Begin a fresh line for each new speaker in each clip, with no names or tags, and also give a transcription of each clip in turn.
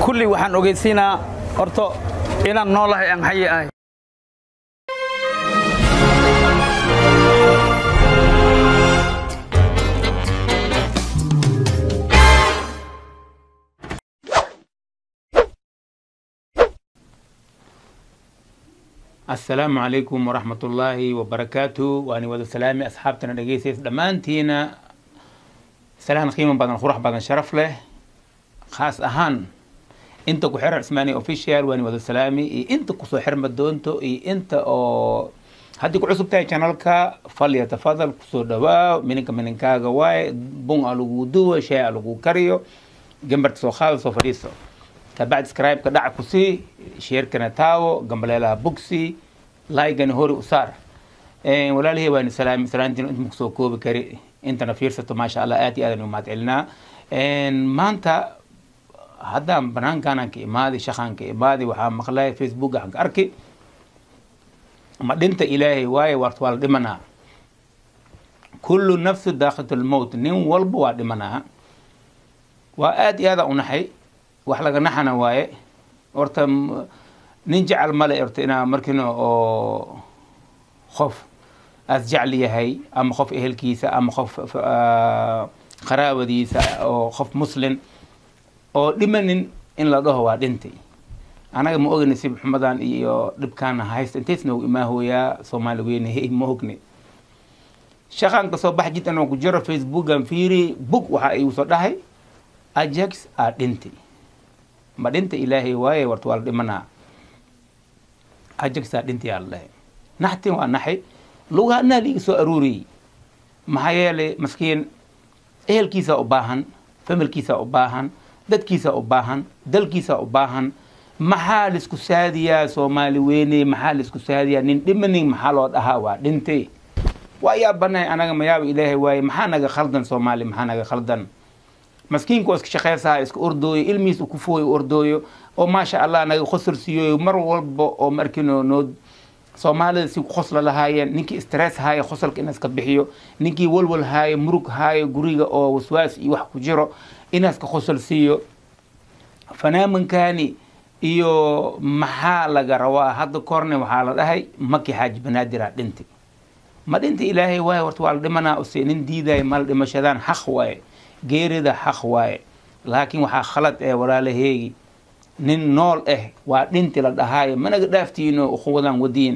kulli waxaan ogeysiinaa horto inaan noolahay aan xayi ahay
asalaamu calaykum waraxmat ullaahi wabarakaatu waani wada salaami asxaabtana dhegeysays dhammaantiina salaan qiimo badan qurux badan sharaf leh khaas ahaan inta ku xiran cismaani official waani wada salaami iyo inta kusoo xirma doonto iyo inta oo haddii ku cusub tahay channelka fal yatafadal kusoo dhawaa mininka mininkaaga waaye bun a lagu duwo shay a lagu kariyo gambarta soo qaado soo fadhiiso kabacdi scribe-ka dhaca ku sii sheerkana taawo gambaleelaha bugsi laygana hori u saar walaalihii waani salaami salaantiin inta makusoo koobi kari intana fiirsato maasha allah aad iyo aadan umahad celinaa maanta haddaan banaankaanaan ka imaaday shaqaan ka imaaday waxaa maqlay facebook aan ka arki ma dhinta ilaahay waaye wart waa la dhimanaa kullu nafsu daaqatu lmowt nin walba waa dhimanaa waa aad iyo aadaan unaxay wax laga naxana waaye horta nin jecel male horta inaa markiina oo qof aas jecel yahay ama qof ehelkiisa ama qof qaraabadiisa oo qof muslin oo dhimanin in la dhaho waa dhintay anaga ma ogni sib xumadan iyo dhibkaana haysta intays noogu imaahooyaa soomaali weyne hey ma ogni shaqaan kasoo bax jid anoo ku jiro facebookan fiiri bug waxa igu soo dhahay ajax aa dhintay ma dhinta ilaahay waaye warta waa la dhimanaa ajagsaa dhintay aa la dhahay naxtin waa naxay lugaanaa liiga soo aruuriyey maxaa yeelay maskiin ehelkiisaa u baahan familkiisaa u baahan dadkiisaa u baahan dalkiisaa u baahan maxaa laisku saadiyaa soomaali weyne maxaa laisku saadiyaa nin dhimanin maxaa loo dhahaa waa dhintay waa yaa banahay anaga mayaaba ilaahay waaye maxaa naga khaldan soomaali maxaa naga khaldan maskiinka oo iska shaqeysaha iska ordooyo ilmihiisa ku fooyo ordooyo oo maasha allah naga khosor siiyoyo mar walba oo markino noo soomaalida si khosla lahaayeen ninkii stress haayo khosolka in iska bixiyo ninkii walwal haayo murug haayo guriga oo waswaas iyo wax ku jiro inaaska khosol siiyo fanaamankaani iyo maxaa laga rabaa hadda korne waxaa la dhahay maki xaaji banaadir aa dhintay ma dhinta ilaahay waaye horta waa la dhimanaa use nin diidayo mala dhimashadaan xaq waaye geerida xaq waaye laakiin waxaa khalad eh walaalaheegi nin nool ah waa dhinti la dhahaayo managa dhaaftiino ukhuwadan wadiin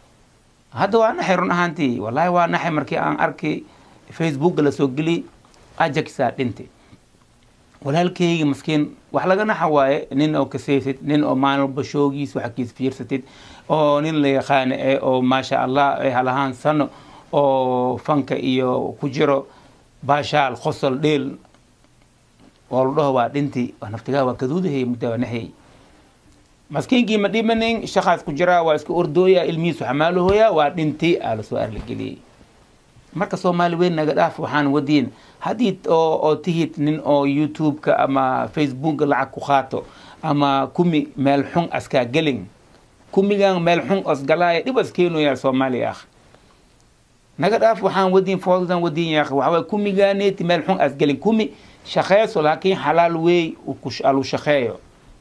hadda waa naxay run ahaantii wallaahi waa naxay markii aan arkay facebooka lasoo geli ajaxaa dhinti walaalkeygi maskiin wax laga naxa waaye nin oo kasaysid nin oo maalin walba shoogiis waxkiis fiirsatid oo nin la yaqaano eh oo maasha allah eh halahaan sano oo fanka iyo ku jiro baashaal qosol dheel oo la dhaho waa dhinti naftigaa waa kaduudahay mudda waa naxyay maskiinkii ma dhimanin shaqaas ku jiraa waa iska ordooya ilmihiisu xamaalahooya waa dhinti aa lasoo arlageliyey marka soomaali weyn naga dhaaf waxaan wadiin haddii oo oo tihid nin oo youtube-ka ama facebooka lacag ku qaato ama kumi meel xun askaa gelin kumigan meel xun osgalaaya dhib as keenooyaa soomaaliya akh naga dhaaf waxaan wadiin foodadan wadiin yaaq waxaway kumigaaneeti meel xun as gelin kumi shaqeyso laakiin xalaal weey alu shaqeeyo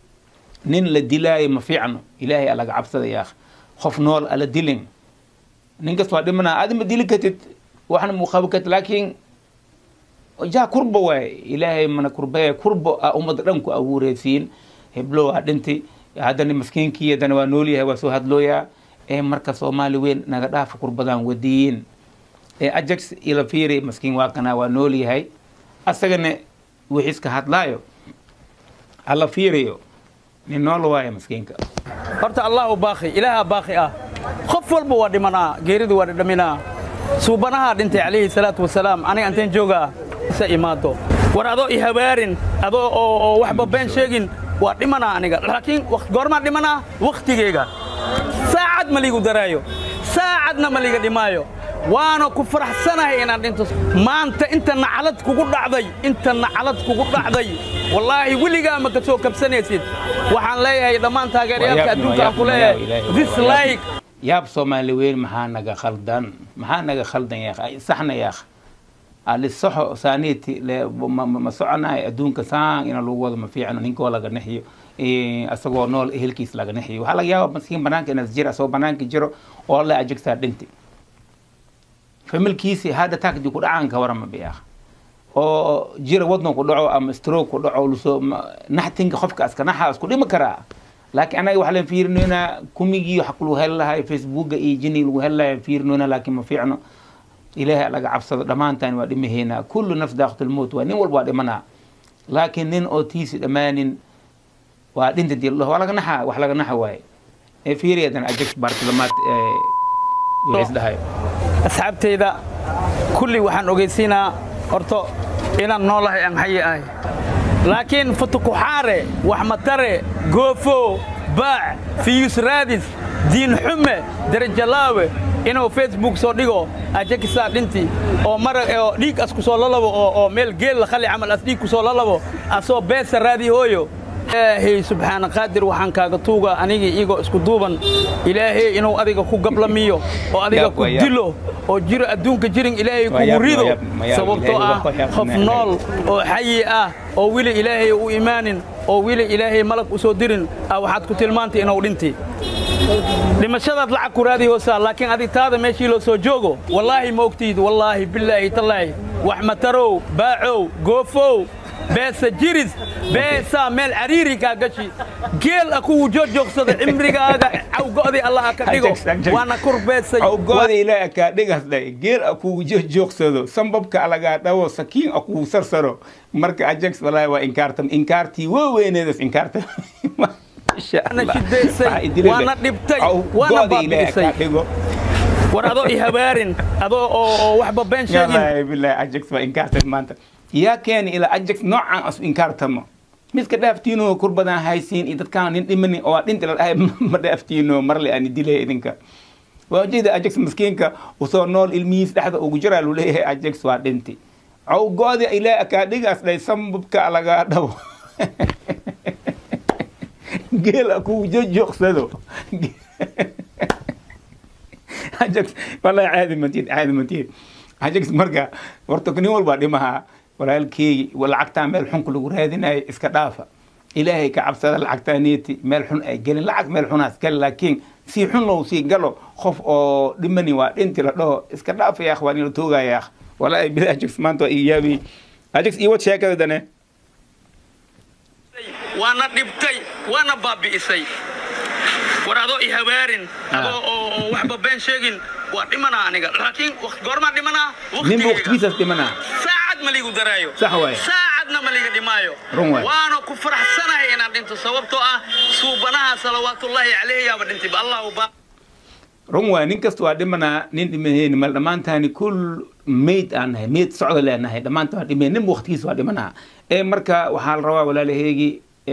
nin la dilaayo ma fiicno ilaahay alaga cabsada yaaq qof nool ala dilin ninkas waa dhimanaa adi ma dili kartid waxna mu qabo kartid laakiin jaa kurba waaye ilaahay mana kurbeeya kurbo a ummadda dhan ku abuureysiin heblo waa dhinti haddana maskiinkii haddana waa noolyahay waa soo hadlooyaa ee marka soomaali weyn naga dhaafa kurbadan wadiyin ee ajax ila fiiri maskiin waa kana waa nool yahay asagana wixiiska hadlaayo alla fiiriyo nin nool waaye maskiinka
horta allah u baaqi ilaaha baaqi ah qof walba waa dhimanaa geeridu waa dhadhaminaa suubanahaa dhintay calayhi salaatu wasalaam aniga anteen joogaa isa imaado war adoo i habaarin adoo oo waxba been sheegin waa dhimanaa aniga laakiin goormaa dhimanaa wakhtigeyga saacad ma liigu daraayo saacadna ma liiga dhimaayo waana ku faraxsanahay inaan dhinto maanta inta nacalad kugu dhacday inta nacalad kugu dhacday wallaahi weligaa ma ka soo kabsanaysid waxaan leeyahay dhammaan taageerayaalka adduunka aan ku leeyahay dislike
yaab soomaali weyn maxaa naga khaldan maxaa naga khaldan yaaq saxna yaaq alisaxo saaniti le ma- ma ma soconayo adduunka saan ina lagu wado ma fiicno ninkoo laga nexiyo eh, asagoo nool ehelkiis laga nexiyo waxaa laga yaaba maskiin banaanka inaas jira asagoo banaanka jiro oo la ajegsaa dhinti familkiisi hadda taagdi ku dhacaan ka warama biyaaq oo jira wadno ku dhaco ama stroke ku dhaco lusoo ma- naxtinka qofka aska naxa isku dhimi karaa laakiin anaga waxaa leen fiirinoynaa kumigii wax lagu heli lahay facebooka iyo jini lagu heli lahay fiirinoynaa laakiin ma fiicno ilaahay laga cabsado dhammaantaan waa dhimahaynaa kullu nafs daaqatu lmowt waa nin walba waa dhimanaa laakiin nin oo tiisi dhammaanin waa dhinta dii waa laga naxa wax laga naxa waaye ee fiiriyadan ajax baartilamaad ee isdhahay
asxaabteyda kulli waxaan ogeysiinaa horto inaan noolahay aan xayi ahay laakiin futukuxaare waxmatare goofo baac fiyus raadis diin xume derajalaawe inuu facebook soo dhigo ajakisaa dhinti oo mara oo dhiig as ku soo lalabo oo oo meel geel la khali camal as dhiig ku soo lalabo asoo beesa raadi hooyo ilaahay subxaana qaadir waxaan kaaga tuuga anigii igoo isku duuban ilaahay inuu adiga ku gablamiyo oo adiga
Yaab
ku
waa yaab.
dilo oo jiro adduunka jirin ilaahay
Waa
kugu
yaab,
rido
waa yaab, ma yaab,
sababtoo
ilaahay
ah
waa yaab,
qof
ma yaab.
nool oo xayi ah oo weli ilaahay u imaanin oo weli ilaahay malag u soo dirin ah waxaad ku tilmaantay inuu dhinti dhimashadaad lacag ku raadi hoosaa laakiin adig taada meeshii loo soo joogo wallaahi ma ogtiid wallaahi bilaahi tallaahi wax matarow baacow goofow beesa jiris beesaa meel cariiri kaa gashi geel a kuwu joojoogsada cimrigaaga cawgo'dii allah ka dhigo
Ajag, ajag.
waana kur beesay
awgooda ilaahay kaa dhigasday geel a kugu joogsado sambabka alagaa dhawo sakiin a kugu sarsaro marka ajax walaahi waa inkaartam inkaartii waa weyneedas inkaarta Masha
waana
Allah.
shidaysay
Waxaa idilada.
waana dhibtay
Awgooda
waana
ilaahay
baabi'isay
kaa dhigo
war adoo i habaarin adoo oo oo waxba been sheegin
yallaahi bilaahi ajax waa inkaartan maanta yaa keeni ilaa ajax noocan asu inkaartamo midka dhaaftiino kur badan haysiin iyo dadkaan nin dhimani oo aa dhinti la dhahay ma dhaaftiino marle aan dilay idinka waa ujeeda ajax miskiinka usoo nool ilmihiis dhexda ugu jiraa lu leeyahay ajax waa dhinti cawgooda ilaa kaa dhigaas dhay sambabka lagaa dhabo geela kugu jojoogsado ajax wallahi caadi matid caadi matid ajax marka horta nin walbaa dhimahaa walaalkeegi lacagtaa meel xunka lagu raadinayo iska dhaafa ilaahay ka cabsada lacagtaa neeti meel xun ay gelin lacag meel xunaas gali laakiin si xun low sii galo qof oo dhimani waa dhinti la dhaho iska dhaafa yaakh waa nila toogaya yaakh wallahi bila ajax maanta waa ii yaabi ajax iiwad sheekada dane
waana dhibtay waana baabi'isay war adoo i habaarin adoo oo oo waxba been sheegin waa dhimanaa aniga laakiin waqt- goormaa dhimanaa
ninba
waqtigeyga
waqtigiisaas dhimanaa
saacad ma liigu daraayo
Sax waaye.
saacadna ma liiga dhimaayo
Run waaye.
waana ku faraxsanahay inaan dhinto sababtoo ah suubanaha salawaatullaahi calayhi yaaba dhintay ba allahu ba
run waay nin kasta waa dhimanaa nin dhimanayni mal dhammaantaani kul mayd aan nahay mayd socda leenahay dhammaanta waa dhimanay ninba waqtigiisa waa dhimanaa ee marka waxaa la rabaa walaalaheegi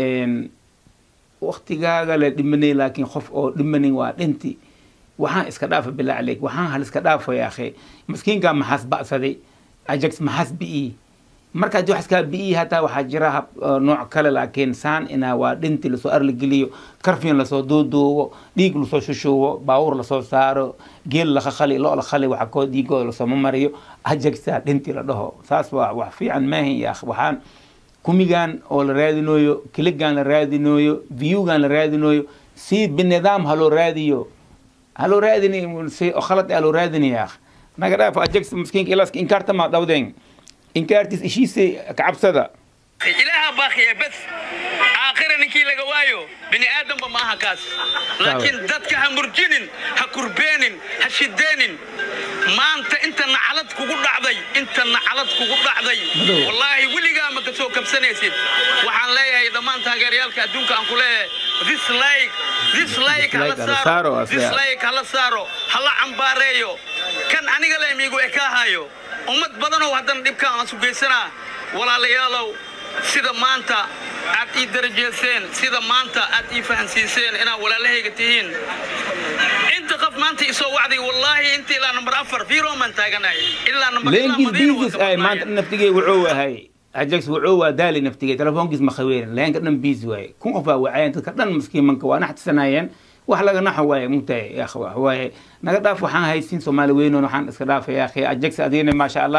waqtigaaga la dhimanay laakiin qof oo dhimanin waa dhinti waxaan iska dhaafa bilaa caleyk waxaan hal iska dhaafa ya akhi maskiinkaa maxaas ba'saday ajax maxaas bi'i marka haddii wax iskaa bi'i hataa waxaa jira hab oo nooc kale laakiin saan inaa waa dhinti lasoo arligeliyo karfiin lasoo duuduubo dhiig lasoo shushuubo baawur lasoo saaro geel laka khali lo la khali waxa koo dhiigooda lasooma mariyo ajaxaa dhinti la dhaho saas waa wax fiican maahin ya akh waxaan kumigan oo la raadinooyo kiligan la raadinooyo viewgan la raadinooyo si binidaam haloo raadiyo haloo raadini si oo khalad ah loo raadinaya akh naga dhaaf ajax miskiinka ilaaska inkaarta maa dhawdeen inkaartiis ishiisa kacabsada
ilaaha baaqiya bas aakhira ninkii laga waayo bini aadamba ma aha kaas laakiin dadka ha murjinin ha kurbeenin ha shideenin maanta inta nacalad kugu dhacday inta nacalad kugu dhacday
Madow.
wallaahi weligaa ma ka soo kabsanaysid waxaan leeyahay dhammaan taageerayaalka adduunka aan ku leeyahay dislike dislike hala
Dislike hala saaro,
saaro
asla.
dislike hala saaro hala cambaareeyo kan aniga le miigu ekaahayo ummad badanow haddana dhibkaan aan sugaysanaa walaalayaalow sida maanta aad ii darajeyseen sida maanta aad ii fahansiiseen inaad walaalahayga tihiin inta qof maanta isoo wacday wallaahi inta ilaa nambar afar firoman taaganahay ilaa nambar ilaa
leenkiis
Madiina waan
biisis
ka
ay
badnaayeen.
maanta naftigey wuxuu ahay ajax wuxuu waa daali naftigey telefoonkiis ma khaweyrin leenka dhan biisi waaye kun qof baa wacayeen dadka dhan maskiimanka waa naxtisanaayeen wax laga naxo waaye mugtahay ya akh wax waaye naga dhaaf waxaan haysin soomaali weynoon waxaan iska dhaafay ya akhi ajax adigana maasha allah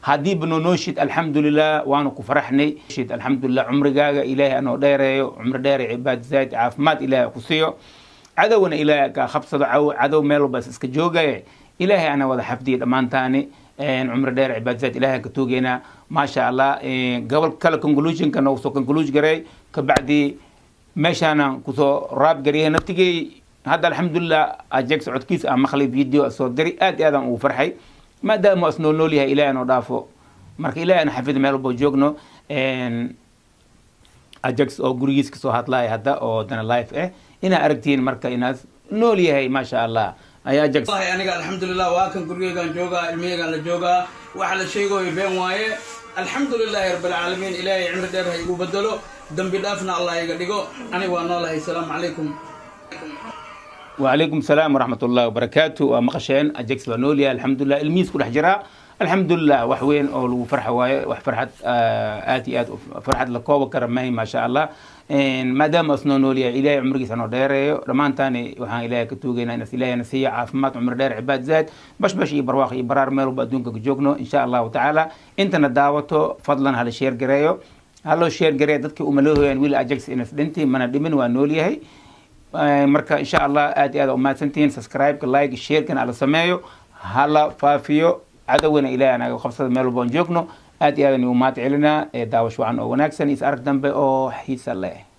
haddiiba noonooshid alxamdulilah waanu ku faraxnay shid alxamdulilah cumrigaaga ilaahay anoo dheereeyo cumri dheere cibaad zayd caafimaad ilaahay ku siiyo cadowna ilaahay kaa qabsado caw- cadow meel walbaas iska joogaya ilaahay ana wada xafdiya dhammaantaani cumri dheer cibaad zayd ilaahay ka toogeynaa maasha allah gobol kale conclusionka noogu soo conclusion garay kabacdi meeshaana kusoo raab gariyay naftigay hadda alxamdulilah ajeeg socodkiisa aan maqlay video soo diri aad iyo aadaan ugu farxay maadaama as noo nool yahay ilaahay noo dhaafo marka ilaahay ana xafida meel walba joogno ajax oo gurigiis kasoo hadlaya hadda oo dana life ah inaa aragtiin marka inaas nool yahay maasha allah ayaa ajax
wallahi aniga alxamdulilah waa kan gurigeygaan joogaa ilmiyeygaan la joogaa waxa la sheegayo been waaye alxamdulilaahi rabbilcaalamiin ilaahay cimri dheer ha igu bedelo dembi dhaafna allah iga dhigo aniga waa noolahay asalaamu calaykum
وعليكم السلام ورحمة الله وبركاته ومقشين أجكس ونوليا الحمد لله الميس كل حجرة الحمد لله وحوين أو فرحة واي وفرحة آه آتي آت فرحة لكوبا كرمي ما شاء الله إن ما دام أصنو نوليا إلهي عمرك سنو ديري رمان تاني وحان إلهي كتوغينا نس إلهي نسيا عافمات عمر دير عباد زاد باش باش يبرواخ يبرار ميلو بدونك جوجنو إن شاء الله تعالى انت نداوتو فضلا هذا الشير جريو هلو شير جريو دتك أملوه يعني ويل أجكس إنس دنتي من الدمن ونوليا هي marka insha allah aad iyo aad umahadsantihiin subscribe-ka like sharekan ala sameeyo hala faafiyo cadowina ilaah anaga qabsada meel walba aan joogno aad iyo aadan umahad celinaa ee daawasho wacan oo wanaagsan is arag dambe oo xiisa leh